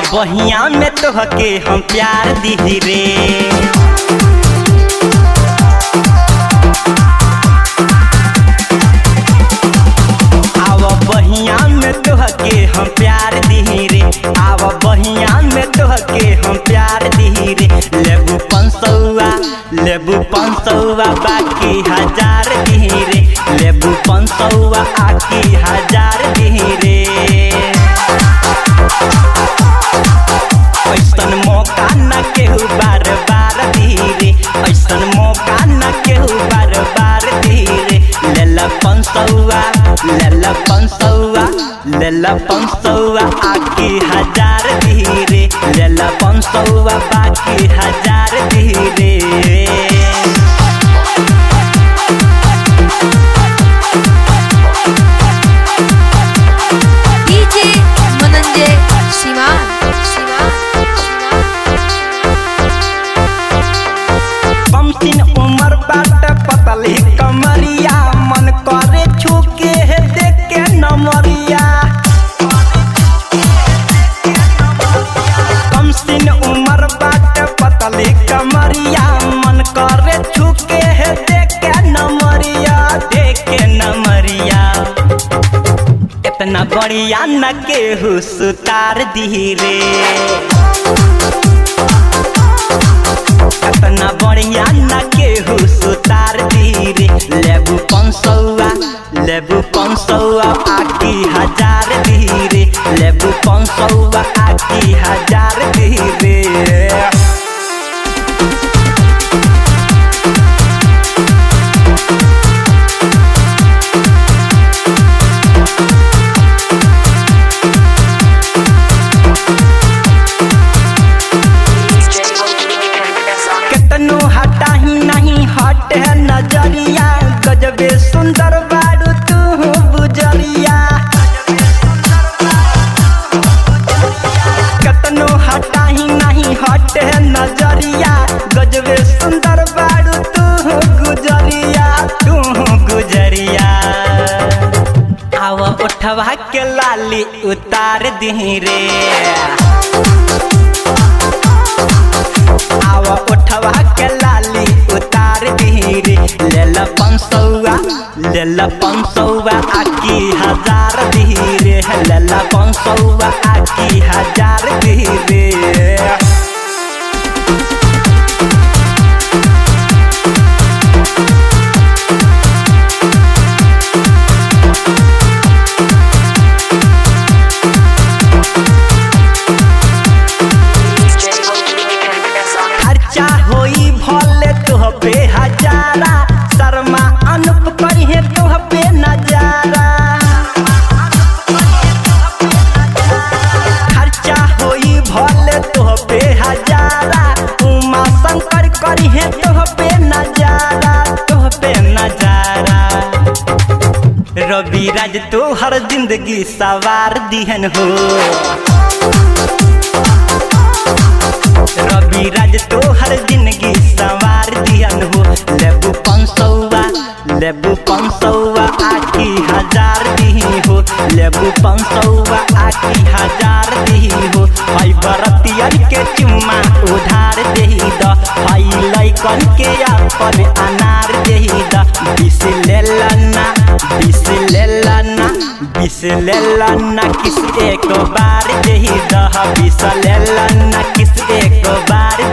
बहिया में तोहके हम प्यार दी रे आव बहिया में तोहके हम प्यार दी रे आव बहिया में तोहके हम प्यार दी रे लेबू पंसौआ लेबू पंसौआ बाकी हजार दी रे लेबू पंसौआ आकी हजार दी रे ऐसन मौका न केहू बार बार धीरे ऐसन मौका न केहू बार बार धीरे लेला पंसौआ लेला पंसौआ लेला पंसौआ आकी हजार धीरे लेला पंसौआ बाकी हजार धीरे DJ Menanjay Shivan Shivan कमसिन उमर बाट पतली कमरिया मन करे छुके है देखे नमरिया कमसिन उमर बाट पतली कमरिया मन करे छुके है देखे नमरिया देखे नमरिया इतना बढ़िया न केहू सुतार दी रे इतना बढ़िया न केहू सुतार धीरे लेबू पंसौआ लेबू पंसौआ आकी हजार धीरे लेबू पंसौआ आकी हजार धीरे केतनो हटाही नहीं हटे नजरिया गजबे सुंदर बारू तू बुजरिया केतनो हटाही नहीं हटे नजरिया गजबे सुंदर बारू तू गुजरिया तू गुजरिया आव उठवा के लाली उतार दी रे आवा उठवा के लाली उतार धीरे लेला पंसौआ लेला पंसौआ आकी हजार धीरे लेला पंसौआ आकी हजार धीरे खर्चा होई भले तुह पे हजारा शर्मा अनुप करिहे तुह पे नजारा खर्चा होई भले तुह पे हजारा उमा शंकर करिहे तुह पे नजारा तुह पे नजारा रवि राज तो हर जिंदगी सवार दिहन हो रवि राज तो हर जिंदगी सवार दियन हो लेबू पंसौआ लेबू पंसौआ आकी हजार दी हो लेबू पंसौआ आकी हजार दी हो हई बरतियर के चुम्मा उधार देही द हई लैकन के अपन अनार देही द बिस लेलना बिस लेलना बिस लेलना किस एक बार देही द बिस लेलना किस एक बार